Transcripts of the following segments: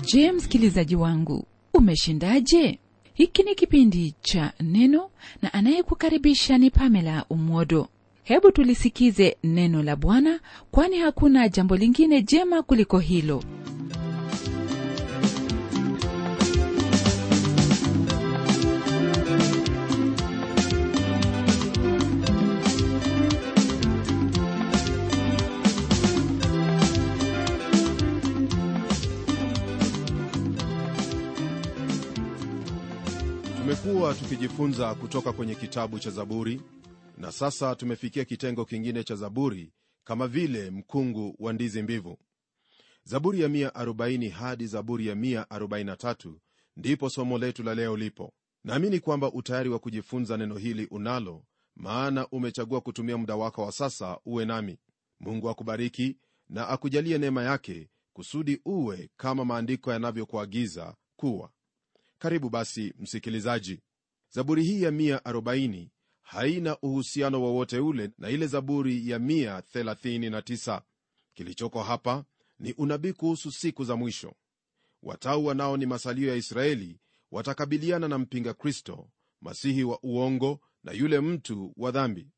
je msikilizaji wangu umeshindaje hiki ni kipindi cha neno na anayekukaribisha ni pamela umwodo hebu tulisikize neno la bwana kwani hakuna jambo lingine jema kuliko hilo tumekuwa tukijifunza kutoka kwenye kitabu cha zaburi na sasa tumefikia kitengo kingine cha zaburi kama vile mkungu wa ndizi mbivu zaburi ya 140 hadi zaburi ya 143 ndipo somo letu la leo lipo naamini kwamba utayari wa kujifunza neno hili unalo maana umechagua kutumia muda wako wa sasa uwe nami mungu akubariki na akujalie neema yake kusudi uwe kama maandiko yanavyokuagiza kuwa karibu basi msikilizaji zaburi hii ya 140 haina uhusiano wowote ule na ile zaburi ya 139 kilichoko hapa ni unabii kuhusu siku za mwisho watau wanao ni masalio ya israeli watakabiliana na mpinga kristo masihi wa uongo na yule mtu wa dhambi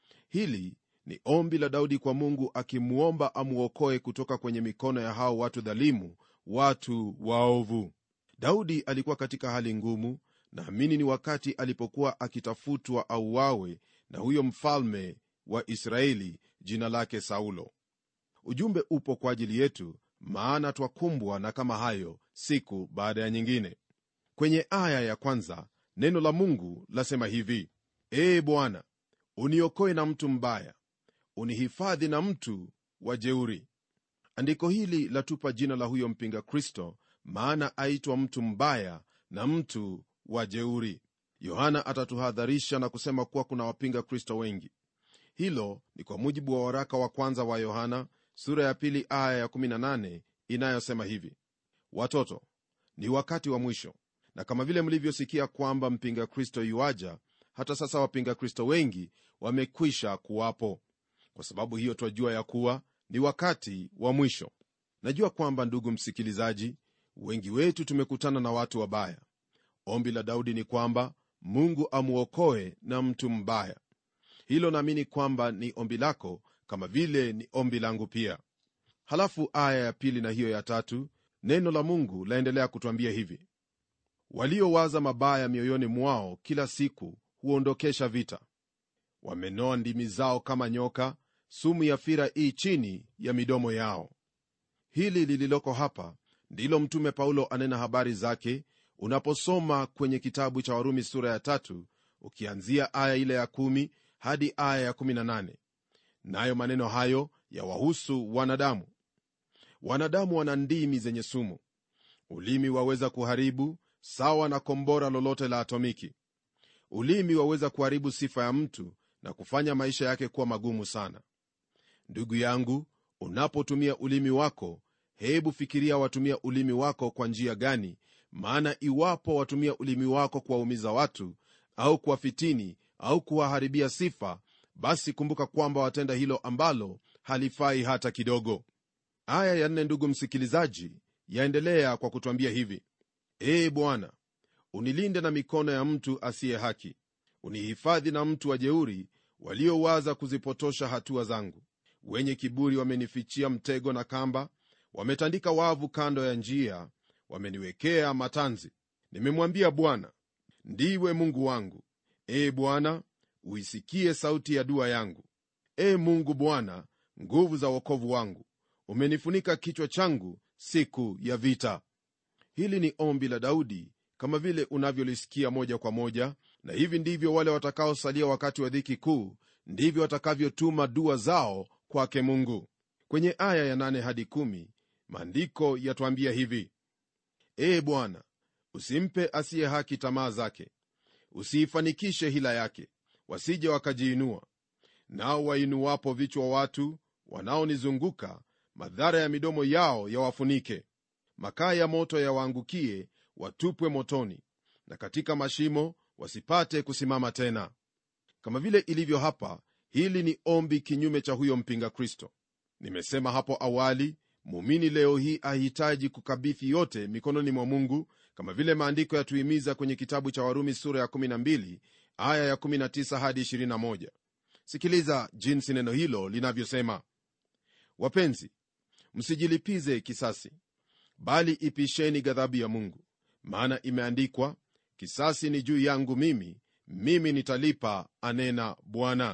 hili ni ombi la daudi kwa mungu akimwomba amwokoe kutoka kwenye mikono ya hao watu dhalimu watu waovu daudi alikuwa katika hali ngumu naamini ni wakati alipokuwa akitafutwa auawe na huyo mfalme wa israeli jina lake saulo ujumbe upo kwa ajili yetu maana twakumbwa na kama hayo siku baada ya nyingine kwenye aya ya kwanza neno la mungu lasema hivi ee bwana uniokoe na mtu mbaya unihifadhi na mtu wa jeuri andiko hili latupa jina la huyo mpinga kristo maana aitwa mtu mbaya na mtu wa jeuri yohana atatuhadharisha na kusema kuwa kuna wapinga kristo wengi hilo ni kwa mujibu wa waraka wa kwanza wa yohana sura ya pili aya ya 18 inayosema hivi watoto ni wakati wa mwisho na kama vile mlivyosikia kwamba mpinga kristo yuaja hata sasa wapinga kristo wengi wamekwisha kuwapo kwa sababu hiyo twajua ya kuwa ni wakati wa mwisho najua kwamba ndugu msikilizaji wengi wetu tumekutana na watu wabaya ombi la daudi ni kwamba mungu amwokoe na mtu mbaya hilo naamini kwamba ni ombi lako kama vile ni ombi langu pia halafu aya ya pili na hiyo ya tatu neno la mungu laendelea kutwambia hivi waliowaza mabaya mioyoni mwao kila siku huondokesha vita wamenoa ndimi zao kama nyoka sumu ya fira ii chini ya midomo yao hili lililoko hapa ndilo mtume paulo anena habari zake unaposoma kwenye kitabu cha warumi sura ya tatu ukianzia aya ile ya kumi hadi aya ya kumi na nane nayo maneno hayo yawahusu wanadamu wanadamu wana ndimi zenye sumu ulimi waweza kuharibu sawa na kombora lolote la atomiki ulimi waweza kuharibu sifa ya mtu na kufanya maisha yake kuwa magumu sana ndugu yangu unapotumia ulimi wako hebu fikiria watumia ulimi wako kwa njia gani maana iwapo watumia ulimi wako kuwaumiza watu au kuwafitini au kuwaharibia sifa basi kumbuka kwamba watenda hilo ambalo halifai hata kidogo aya ya nne ndugu msikilizaji yaendelea kwa kutwambia hivi ee bwana unilinde na mikono ya mtu asiye haki unihifadhi na mtu wa jeuri waliowaza kuzipotosha hatua zangu wenye kiburi wamenifichia mtego na kamba wametandika wavu kando ya njia wameniwekea matanzi nimemwambia bwana ndiwe mungu wangu ee bwana uisikie sauti ya dua yangu ee mungu bwana nguvu za wokovu wangu umenifunika kichwa changu siku ya vita hili ni ombi la daudi kama vile unavyolisikia moja kwa moja na hivi ndivyo wale watakaosalia wakati wa dhiki kuu ndivyo watakavyotuma dua zao kwake mungu kwenye aya ya 8 hadi 1 maandiko yatwambia hivi ee bwana usimpe asiye haki tamaa zake usiifanikishe hila yake wasije wakajiinua nao wainuwapo vichwa watu wanaonizunguka madhara ya midomo yao yawafunike makaa ya moto yawaangukie watupwe motoni na katika mashimo wasipate kusimama tena kama vile ilivyo hapa hili ni ombi kinyume cha huyo mpinga kristo nimesema hapo awali muumini leo hii ahitaji kukabidhi yote mikononi mwa mungu kama vile maandiko yatuhimiza kwenye kitabu cha warumi sura ya 12 aya ya 19 hadi 21 sikiliza jinsi neno hilo linavyosema wapenzi msijilipize kisasi bali ipisheni ghadhabu ya mungu maana imeandikwa kisasi ni juu yangu mimi mimi nitalipa anena bwana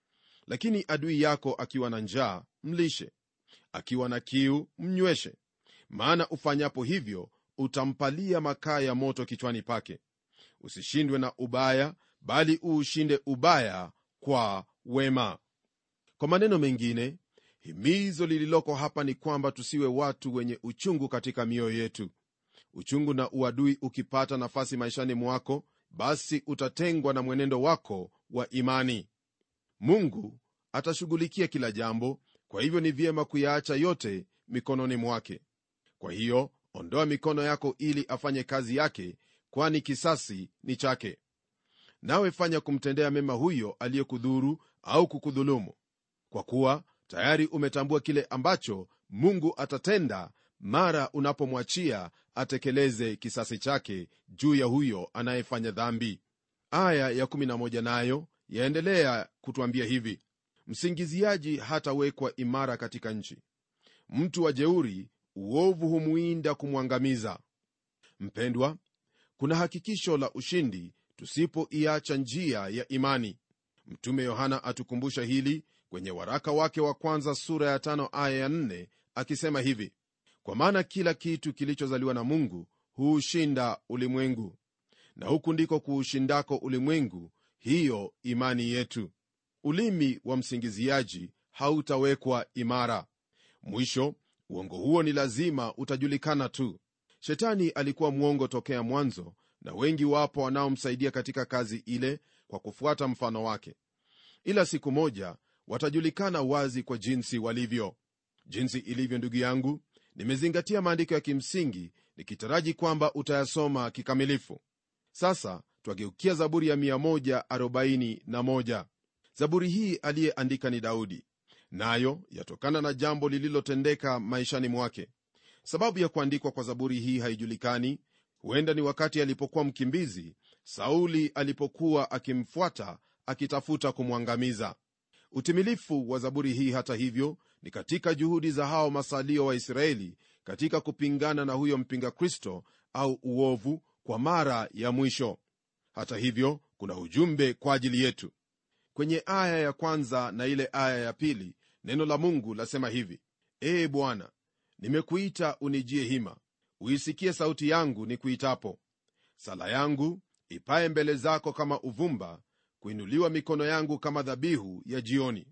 lakini adui yako akiwa na njaa mlishe akiwa na kiu mnyweshe maana ufanyapo hivyo utampalia makaa ya moto kichwani pake usishindwe na ubaya bali uushinde ubaya kwa wema kwa maneno mengine himizo lililoko hapa ni kwamba tusiwe watu wenye uchungu katika mioyo yetu uchungu na uadui ukipata nafasi maishani mwako basi utatengwa na mwenendo wako wa imani mungu atashughulikia kila jambo kwa hivyo ni vyema kuyaacha yote mikononi mwake kwa hiyo ondoa mikono yako ili afanye kazi yake kwani kisasi ni chake nawe fanya kumtendea mema huyo aliyekudhuru au kukudhulumu kwa kuwa tayari umetambua kile ambacho mungu atatenda mara unapomwachia atekeleze kisasi chake juu ya huyo anayefanya dhambi aya ya 11 nayo yaendelea kutwambia hivi msingiziaji hatawekwa imara katika nchi mtu wa jeuri uovu humwinda kumwangamiza mpendwa kuna hakikisho la ushindi tusipoiacha njia ya imani mtume yohana atukumbusha hili kwenye waraka wake wa kwanza sura ya tano aya ya nne akisema hivi kwa maana kila kitu kilichozaliwa na mungu huushinda ulimwengu na huku ndiko kuushindako ulimwengu hiyo imani yetu ulimi wa msingiziaji hautawekwa imara mwisho uongo huo ni lazima utajulikana tu shetani alikuwa mwongo tokea mwanzo na wengi wapo wanaomsaidia katika kazi ile kwa kufuata mfano wake ila siku moja watajulikana wazi kwa jinsi walivyo jinsi ilivyo ndugu yangu nimezingatia maandiko ya kimsingi nikitaraji kwamba utayasoma kikamilifu sasa twageukia zaburi ya 141 zaburi hii aliyeandika ni daudi nayo yatokana na jambo lililotendeka maishani mwake sababu ya kuandikwa kwa zaburi hii haijulikani huenda ni wakati alipokuwa mkimbizi sauli alipokuwa akimfuata akitafuta kumwangamiza utimilifu wa zaburi hii hata hivyo ni katika juhudi za hao masalio wa israeli katika kupingana na huyo mpinga kristo au uovu kwa mara ya mwisho hata hivyo kuna ujumbe kwa ajili yetu kwenye aya ya kwanza na ile aya ya pili neno la mungu lasema hivi ee bwana nimekuita unijie hima uisikie sauti yangu ni kuitapo sala yangu ipaye mbele zako kama uvumba kuinuliwa mikono yangu kama dhabihu ya jioni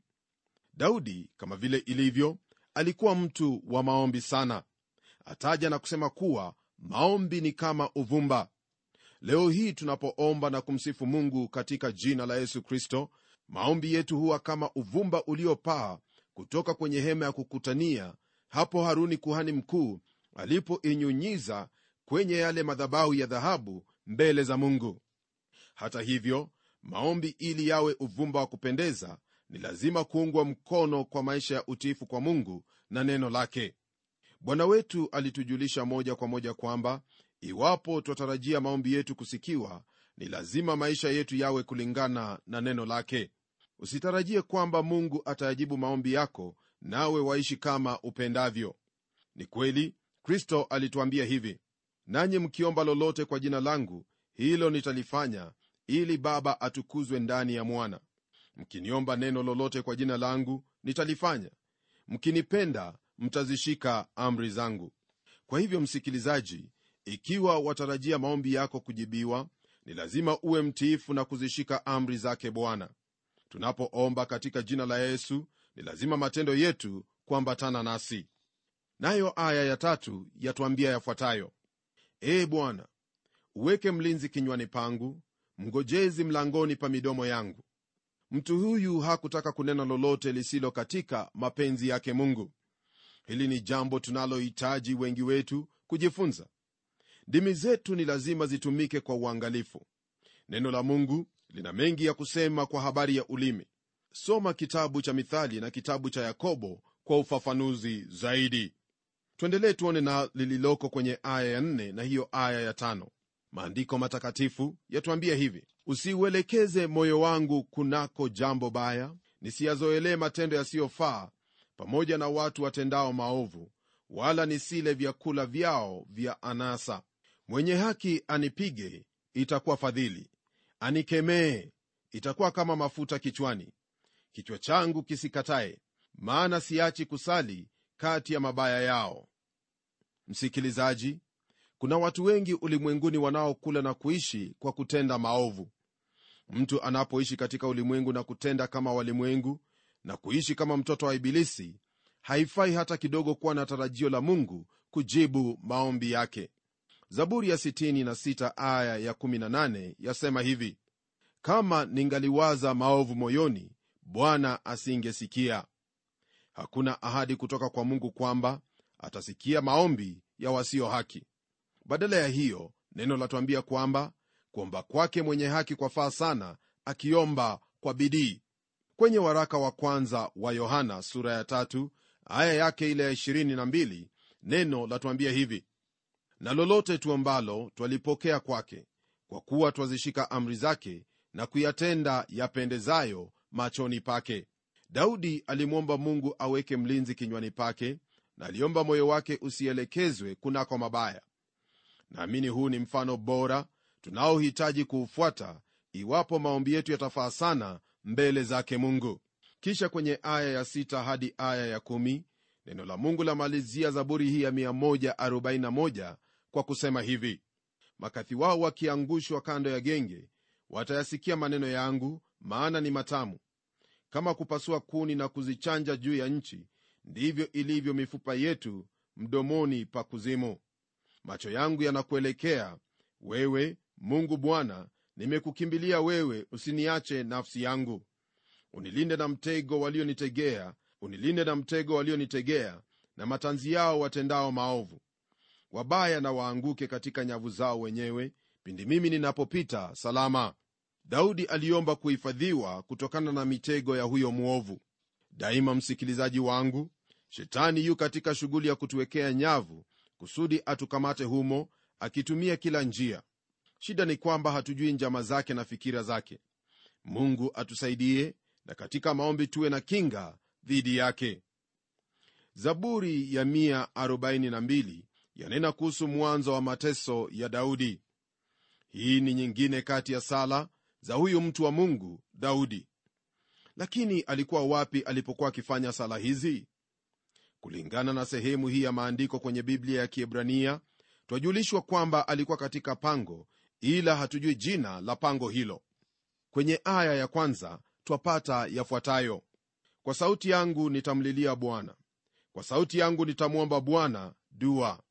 daudi kama vile ilivyo alikuwa mtu wa maombi sana ataja na kusema kuwa maombi ni kama uvumba leo hii tunapoomba na kumsifu mungu katika jina la yesu kristo maombi yetu huwa kama uvumba uliopaa kutoka kwenye hema ya kukutania hapo haruni kuhani mkuu alipoinyunyiza kwenye yale madhabahu ya dhahabu mbele za mungu hata hivyo maombi ili yawe uvumba wa kupendeza ni lazima kuungwa mkono kwa maisha ya utiifu kwa mungu na neno lake bwana wetu alitujulisha moja kwa moja kwamba iwapo twatarajia maombi yetu kusikiwa ni lazima maisha yetu yawe kulingana na neno lake usitarajie kwamba mungu atayajibu maombi yako nawe waishi kama upendavyo ni kweli kristo alituambia hivi nanyi mkiomba lolote kwa jina langu hilo nitalifanya ili baba atukuzwe ndani ya mwana mkiniomba neno lolote kwa jina langu nitalifanya mkinipenda mtazishika amri zangu kwa hivyo msikilizaji ikiwa watarajia maombi yako kujibiwa ni lazima uwe mtiifu na kuzishika amri zake bwana tunapoomba katika jina la yesu ni lazima matendo yetu kuambatana nasi nayo aya ya tatu yatwambia yafuatayo ee bwana uweke mlinzi kinywani pangu mngojezi mlangoni pa midomo yangu mtu huyu hakutaka kunena lolote lisilo katika mapenzi yake mungu hili ni jambo tunalohitaji wengi wetu kujifunza ndimi zetu ni lazima zitumike kwa uangalifu neno la mungu lina mengi ya kusema kwa habari ya ulimi soma kitabu cha mithali na kitabu cha yakobo kwa ufafanuzi zaidi tuendelee tuone na lililoko kwenye aya ya nne na hiyo aya ya tano maandiko matakatifu yatuambia hivi usiuelekeze moyo wangu kunako jambo baya nisiyazoelee matendo yasiyofaa pamoja na watu watendao maovu wala nisile vyakula vyao vya anasa mwenye haki anipige itakuwa fadhili anikemee itakuwa kama mafuta kichwani kichwa changu kisikatae maana siachi kusali kati ya mabaya yao msikilizaji kuna watu wengi ulimwenguni wanaokula na kuishi kwa kutenda maovu mtu anapoishi katika ulimwengu na kutenda kama walimwengu na kuishi kama mtoto wa ibilisi haifai hata kidogo kuwa na tarajio la mungu kujibu maombi yake zaburi ya 66 aya ya 18 yasema hivi kama ningaliwaza maovu moyoni bwana asingesikia hakuna ahadi kutoka kwa mungu kwamba atasikia maombi ya wasio haki badala ya hiyo neno latuambia kwamba kuomba kwake mwenye haki kwafaa sana akiomba kwa bidii kwenye waraka wa kwanza wa yohana sura ya tatu aya yake ile ya 22 neno latuambia hivi na lolote tuombalo twalipokea kwake kwa kuwa twazishika amri zake na kuyatenda yapendezayo machoni pake daudi alimwomba mungu aweke mlinzi kinywani pake na aliomba moyo wake usielekezwe kunako mabaya naamini huu ni mfano bora tunaohitaji kuufuata iwapo maombi yetu yatafaa sana mbele zake mungu kisha kwenye aya ya 6 hadi aya ya 1 neno la mungu lamalizia zaburi hii ya 141 kwa kusema hivi makathi wao wakiangushwa kando ya genge watayasikia maneno yangu maana ni matamu kama kupasua kuni na kuzichanja juu ya nchi ndivyo ilivyo mifupa yetu mdomoni pa kuzimu macho yangu yanakuelekea wewe mungu bwana nimekukimbilia wewe usiniache nafsi yangu unilinde na mtego walionitegea unilinde na mtego walionitegea na matanzi yao watendao maovu wabaya na waanguke katika nyavu zao wenyewe pindi mimi ninapopita salama daudi aliomba kuhifadhiwa kutokana na mitego ya huyo mwovu daima msikilizaji wangu shetani yu katika shughuli ya kutuwekea nyavu kusudi atukamate humo akitumia kila njia shida ni kwamba hatujui njama zake na fikira zake mungu atusaidie na katika maombi tuwe na kinga dhidi yake zaburi ya 142 yanena kuhusu mwanzo wa mateso ya daudi hii ni nyingine kati ya sala za huyu mtu wa mungu daudi lakini alikuwa wapi alipokuwa akifanya sala hizi kulingana na sehemu hii ya maandiko kwenye biblia ya kiebrania twajulishwa kwamba alikuwa katika pango ila hatujui jina la pango hilo kwenye aya ya kwanza twapata yafuatayo kwa sauti yangu nitamlilia bwana kwa sauti yangu nitamwomba bwana dua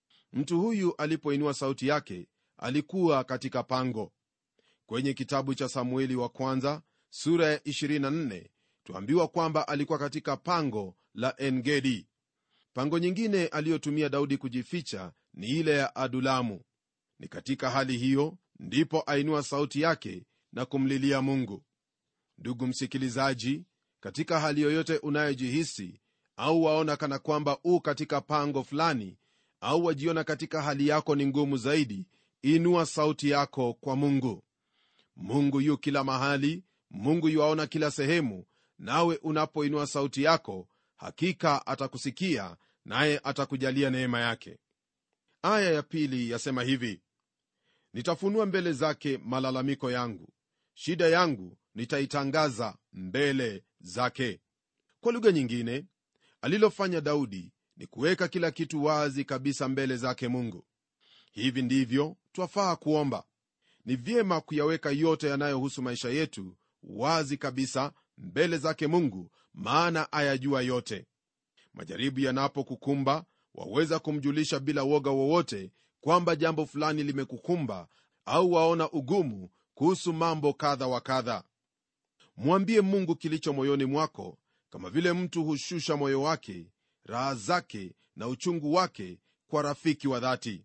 mtu huyu alipoinua sauti yake alikuwa katika pango kwenye kitabu cha samueli wa kwanza sura ya 24 tuambiwa kwamba alikuwa katika pango la engedi pango nyingine aliyotumia daudi kujificha ni ile ya adulamu ni katika hali hiyo ndipo ainua sauti yake na kumlilia mungu ndugu msikilizaji katika hali yoyote unayojihisi au waona kana kwamba u katika pango fulani au wajiona katika hali yako ni ngumu zaidi inua sauti yako kwa mungu mungu yu kila mahali mungu yuaona kila sehemu nawe unapoinua sauti yako hakika atakusikia naye atakujalia neema yake aya ya pili yasema hivi nitafunua mbele zake malalamiko yangu shida yangu nitaitangaza mbele zake kwa lugha nyingine alilofanya daudi ni kuweka kila kitu wazi kabisa mbele zake mungu hivi ndivyo twafaa kuomba ni vyema kuyaweka yote yanayohusu maisha yetu wazi kabisa mbele zake mungu maana ayajua yote majaribu yanapokukumba waweza kumjulisha bila woga wowote kwamba jambo fulani limekukumba au waona ugumu kuhusu mambo kadha wa kadha mwambie mungu kilicho moyoni mwako kama vile mtu hushusha moyo wake raha zake na uchungu wake kwa rafiki wa dhati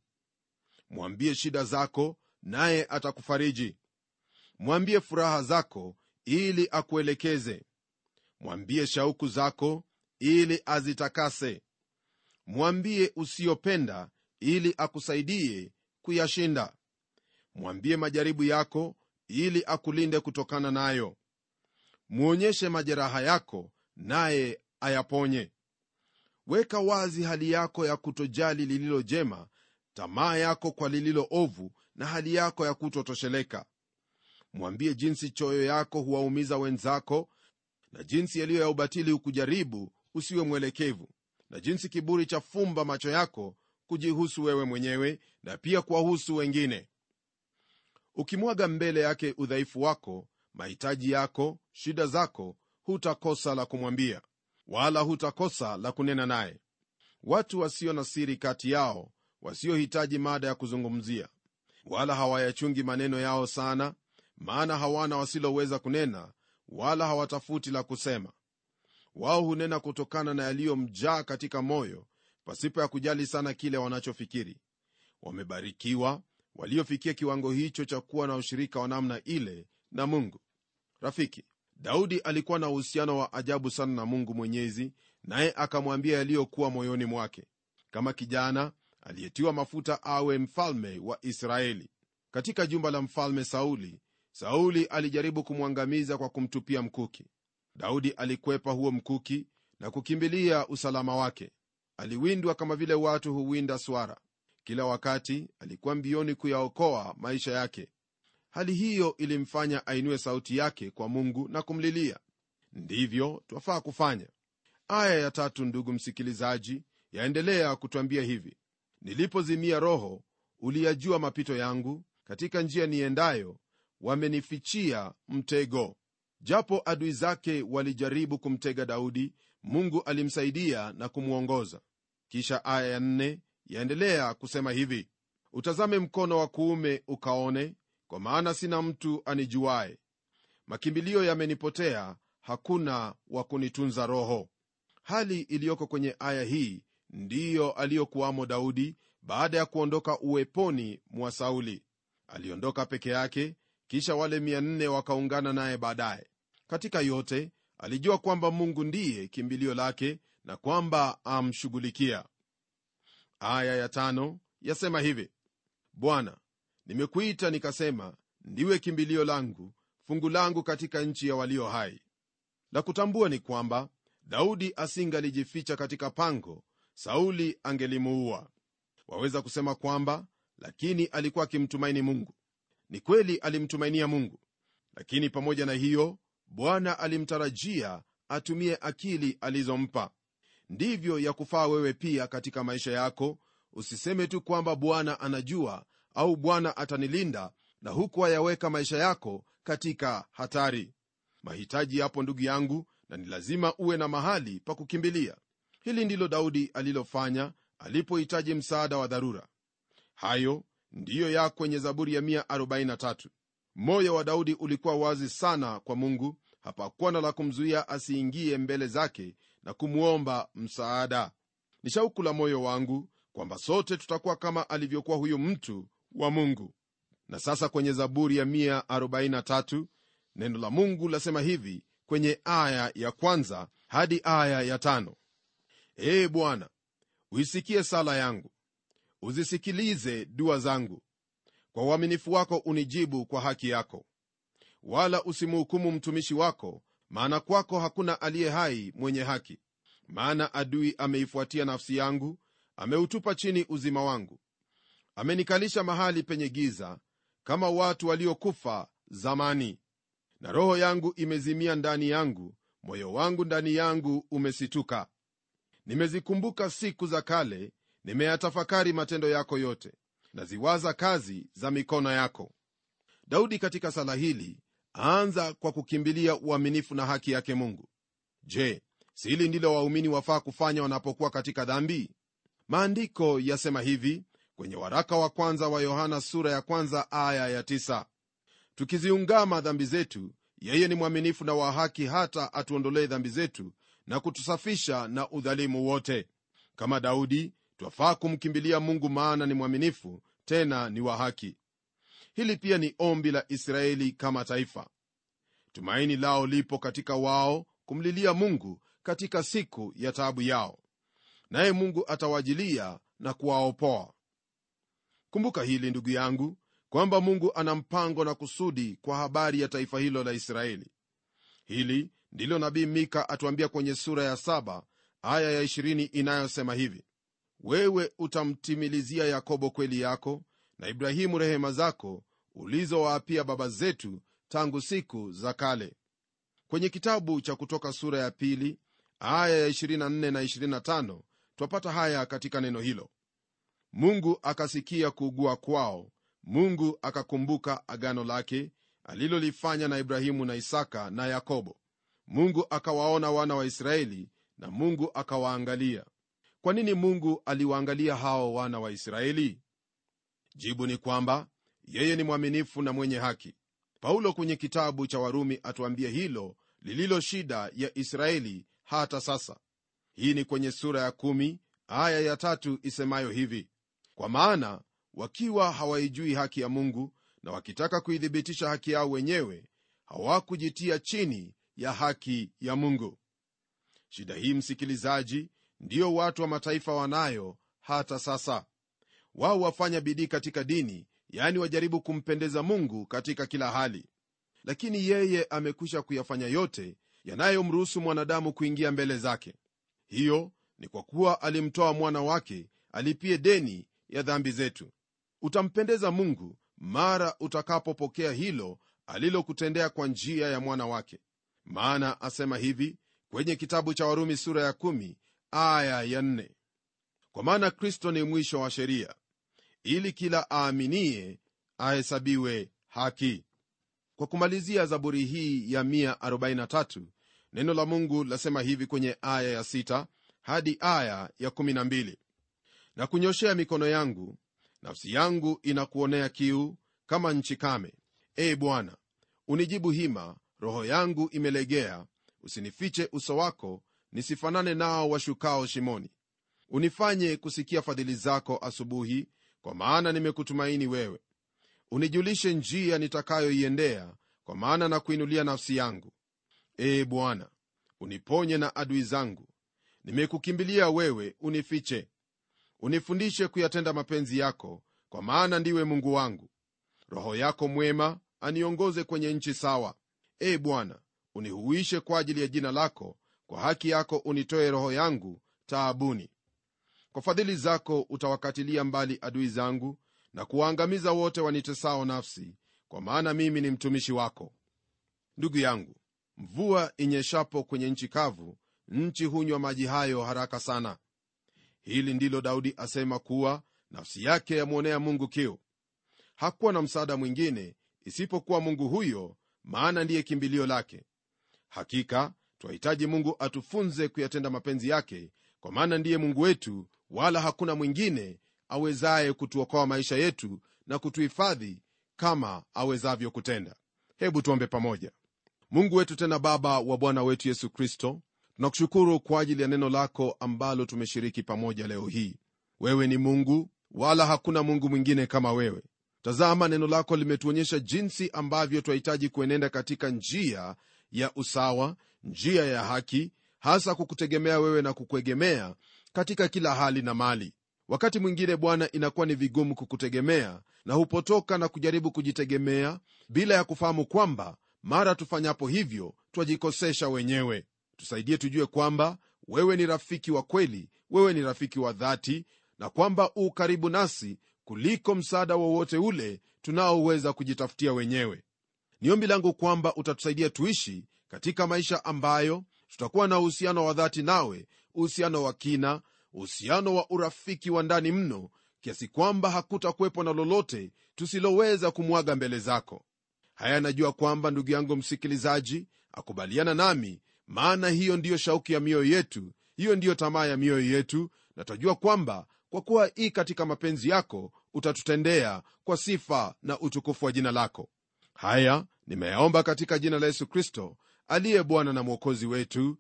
mwambie shida zako naye atakufariji mwambie furaha zako ili akuelekeze mwambie shauku zako ili azitakase mwambie usiyopenda ili akusaidie kuyashinda mwambie majaribu yako ili akulinde kutokana nayo mwonyeshe majeraha yako naye ayaponye weka wazi hali yako ya kutojali lililo jema tamaa yako kwa lililo ovu na hali yako ya kutotosheleka mwambie jinsi choyo yako huwaumiza wenzako na jinsi yaliyo ya ubatili hukujaribu usiwe mwelekevu na jinsi kiburi cha fumba macho yako kujihusu wewe mwenyewe na pia kuwahusu wengine ukimwaga mbele yake udhaifu wako mahitaji yako shida zako hutakosa la kumwambia wala hutakosa la kunena naye watu wasio na siri kati yao wasiohitaji mada ya kuzungumzia wala hawayachungi maneno yao sana maana hawana wasiloweza kunena wala hawatafuti la kusema wao hunena kutokana na yaliyomjaa katika moyo pasipo ya kujali sana kile wanachofikiri wamebarikiwa waliofikia kiwango hicho cha kuwa na ushirika wa namna ile na mungu rafiki daudi alikuwa na uhusiano wa ajabu sana na mungu mwenyezi naye akamwambia yaliyokuwa moyoni mwake kama kijana aliyetiwa mafuta awe mfalme wa israeli katika jumba la mfalme sauli sauli alijaribu kumwangamiza kwa kumtupia mkuki daudi alikwepa huo mkuki na kukimbilia usalama wake aliwindwa kama vile watu huwinda swara kila wakati alikuwa mbioni kuyaokoa maisha yake hali hiyo ilimfanya ainue sauti yake kwa mungu na kumlilia ndivyo twafaa kufanya aya ya tatu ndugu msikilizaji yaendelea kutwambia hivi nilipozimia roho uliyajua mapito yangu katika njia niendayo wamenifichia mtego japo adui zake walijaribu kumtega daudi mungu alimsaidia na kumwongoza kisha aya ya nne yaendelea kusema hivi utazame mkono wa kuume ukaone kwa maana sina mtu anijuaye makimbilio yamenipotea hakuna wa kunitunza roho hali iliyoko kwenye aya hii ndiyo aliyokuwamo daudi baada ya kuondoka uweponi mwa sauli aliondoka peke yake kisha wale 400 wakaungana naye baadaye katika yote alijua kwamba mungu ndiye kimbilio lake na kwamba amshughulikia aya ya tano yasema hivi bwana nimekuita nikasema ndiwe kimbilio langu fungu langu katika nchi ya walio hai la kutambua ni kwamba daudi asingalijificha katika pango sauli angelimuua waweza kusema kwamba lakini alikuwa akimtumaini mungu ni kweli alimtumainia mungu lakini pamoja na hiyo bwana alimtarajia atumie akili alizompa ndivyo ya kufaa wewe pia katika maisha yako usiseme tu kwamba bwana anajua au bwana atanilinda na huku ayaweka maisha yako katika hatari mahitaji yapo ndugu yangu na ni lazima uwe na mahali pa kukimbilia hili ndilo daudi alilofanya alipohitaji msaada wa dharura hayo ndiyo ya kwenye zaburi ya 143 moyo wa daudi ulikuwa wazi sana kwa mungu hapakuwa na la kumzuia asiingie mbele zake na kumwomba msaada ni shauku la moyo wangu kwamba sote tutakuwa kama alivyokuwa huyu mtu wa mungu na sasa kwenye zaburi ya 143 neno la mungu lasema hivi kwenye aya ya kwanza hadi aya ya tano ee bwana uisikie sala yangu uzisikilize dua zangu kwa uaminifu wako unijibu kwa haki yako wala usimhukumu mtumishi wako maana kwako hakuna aliye hai mwenye haki maana adui ameifuatia nafsi yangu ameutupa chini uzima wangu amenikalisha mahali penye giza kama watu waliokufa zamani na roho yangu imezimia ndani yangu moyo wangu ndani yangu umesituka nimezikumbuka siku za kale nimeyatafakari matendo yako yote naziwaza kazi za mikono yako daudi katika sala hili aanza kwa kukimbilia uaminifu na haki yake mungu je si hili ndilo waumini wafaa kufanya wanapokuwa katika dhambi maandiko yasema hivi kwenye waraka wa kwanza wa yohana sura ya kwanza aya ya tisa. tukiziungama dhambi zetu yeye ni mwaminifu na wa haki hata atuondolee dhambi zetu na kutusafisha na udhalimu wote kama daudi twafaa kumkimbilia mungu maana ni mwaminifu tena ni wa haki hili pia ni ombi la israeli kama taifa tumaini lao lipo katika wao kumlilia mungu katika siku ya taabu yao naye mungu atawajilia na kuwaopoa kumbuka hili ndugu yangu kwamba mungu ana mpango na kusudi kwa habari ya taifa hilo la israeli hili ndilo nabii mika atuambia kwenye sura ya saba aya ya 20 inayosema hivi wewe utamtimilizia yakobo kweli yako na ibrahimu rehema zako ulizowaapia baba zetu tangu siku za kale kwenye kitabu cha kutoka sura ya pili aya ya 24 na 25 twapata haya katika neno hilo mungu akasikia kuugua kwao mungu akakumbuka agano lake alilolifanya na ibrahimu na isaka na yakobo mungu akawaona wana wa israeli na mungu akawaangalia kwa nini mungu aliwaangalia hao wana wa israeli jibu ni kwamba yeye ni mwaminifu na mwenye haki paulo kwenye kitabu cha warumi atuambie hilo lililo shida ya israeli hata sasa hii ni kwenye sura ya kumi, aya ya tatu isemayo hivi kwa maana wakiwa hawaijui haki ya mungu na wakitaka kuithibitisha haki yao wenyewe hawakujitia chini ya haki ya mungu shida hii msikilizaji ndiyo watu wa mataifa wanayo hata sasa wao wafanya bidii katika dini yaani wajaribu kumpendeza mungu katika kila hali lakini yeye amekwisha kuyafanya yote yanayomruhusu mwanadamu kuingia mbele zake hiyo ni kwa kuwa alimtoa mwana wake alipie deni ya dhambi zetu utampendeza mungu mara utakapopokea hilo alilokutendea kwa njia ya mwana wake maana asema hivi kwenye kitabu cha warumi sura ya 1 aya ya 4 kwa maana kristo ni mwisho wa sheria ili kila aaminie ahesabiwe haki kwa kumalizia zaburi hii ya 143 neno la mungu lasema hivi kwenye aya ya 6 hadi aya ya 12 na kunyoshea mikono yangu nafsi yangu inakuonea kiu kama nchi kame ee bwana unijibu hima roho yangu imelegea usinifiche uso wako nisifanane nao washukao shimoni unifanye kusikia fadhili zako asubuhi kwa maana nimekutumaini wewe unijulishe njia nitakayoiendea kwa maana na kuinulia nafsi yangu ee bwana uniponye na adui zangu nimekukimbilia wewe unifiche unifundishe kuyatenda mapenzi yako kwa maana ndiwe mungu wangu roho yako mwema aniongoze kwenye nchi sawa ee bwana unihuishe kwa ajili ya jina lako kwa haki yako unitoe roho yangu taabuni kwa fadhili zako utawakatilia mbali adui zangu na kuwaangamiza wote wanitesao nafsi kwa maana mimi ni mtumishi wako ndugu yangu mvua inyeshapo kwenye nchi kavu nchi hunywa maji hayo haraka sana hili ndilo daudi asema kuwa nafsi yake yamwonea mungu kiu hakuwa na msaada mwingine isipokuwa mungu huyo maana ndiye kimbilio lake hakika twahitaji mungu atufunze kuyatenda mapenzi yake kwa maana ndiye mungu wetu wala hakuna mwingine awezaye kutuokoa maisha yetu na kutuhifadhi kama awezavyo kutenda hebu tuombe pamoja mungu wetu tena baba wa bwana wetu yesu kristo tunakushukuru kwa ajili ya neno lako ambalo tumeshiriki pamoja leo hii wewe ni mungu wala hakuna mungu mwingine kama wewe tazama neno lako limetuonyesha jinsi ambavyo twahitaji kuenenda katika njia ya usawa njia ya haki hasa kukutegemea wewe na kukuegemea katika kila hali na mali wakati mwingine bwana inakuwa ni vigumu kukutegemea na hupotoka na kujaribu kujitegemea bila ya kufahamu kwamba mara tufanyapo hivyo twajikosesha wenyewe tusaidie tujue kwamba wewe ni rafiki wa kweli wewe ni rafiki wa dhati na kwamba u karibu nasi kuliko msaada wowote ule tunaoweza kujitafutia wenyewe ni ombi langu kwamba utatusaidia tuishi katika maisha ambayo tutakuwa na uhusiano wa dhati nawe uhusiano wa kina uhusiano wa urafiki wa ndani mno kiasi kwamba hakutakuwepo na lolote tusiloweza kumwaga mbele zako haya najua kwamba ndugu yangu msikilizaji akubaliana nami maana hiyo ndiyo shauku ya mioyo yetu hiyo ndiyo tamaa ya mioyo yetu na twajua kwamba kwa kuwa hii katika mapenzi yako utatutendea kwa sifa na utukufu wa jina lako haya nimeyaomba katika jina la yesu kristo aliye bwana na mwokozi wetu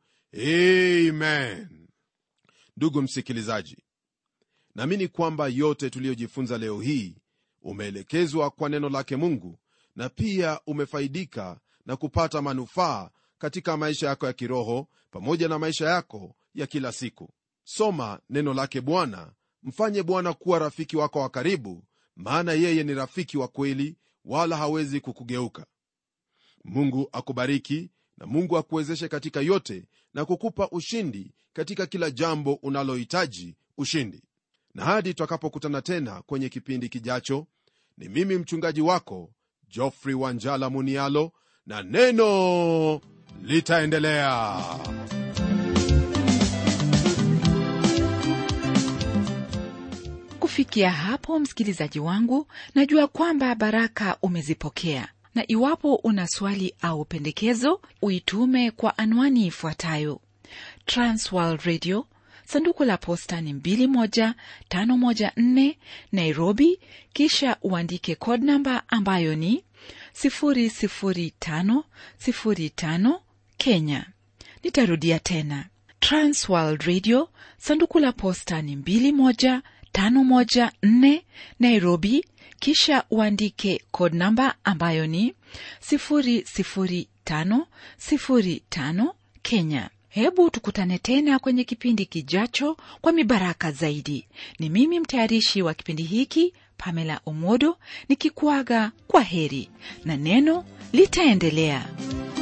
amen ndugu msikilizaji naamini kwamba yote tuliyojifunza leo hii umeelekezwa kwa neno lake mungu na pia umefaidika na kupata manufaa katika maisha yako ya kiroho pamoja na maisha yako ya kila siku soma neno lake bwana mfanye bwana kuwa rafiki wako wa karibu maana yeye ni rafiki wa kweli wala hawezi kukugeuka mungu akubariki na mungu akuwezeshe katika yote na kukupa ushindi katika kila jambo unalohitaji ushindi na hadi twakapokutana tena kwenye kipindi kijacho ni mimi mchungaji wako jofrey wanjala munialo na neno litaendelea kufikia hapo msikilizaji wangu najua kwamba baraka umezipokea na iwapo una swali au pendekezo uitume kwa anwani ifuatayo transworld radio sanduku la posta ni 21514 nairobi kisha uandike code namba ambayo ni 00505 kenya nitarudia tena transworld radio sanduku la posta ni 21514 nairobi kisha uandike code namba ambayo ni 00505 kenya hebu tukutane tena kwenye kipindi kijacho kwa mibaraka zaidi ni mimi mtayarishi wa kipindi hiki pamela omodo nikikuaga kwa heri na neno litaendelea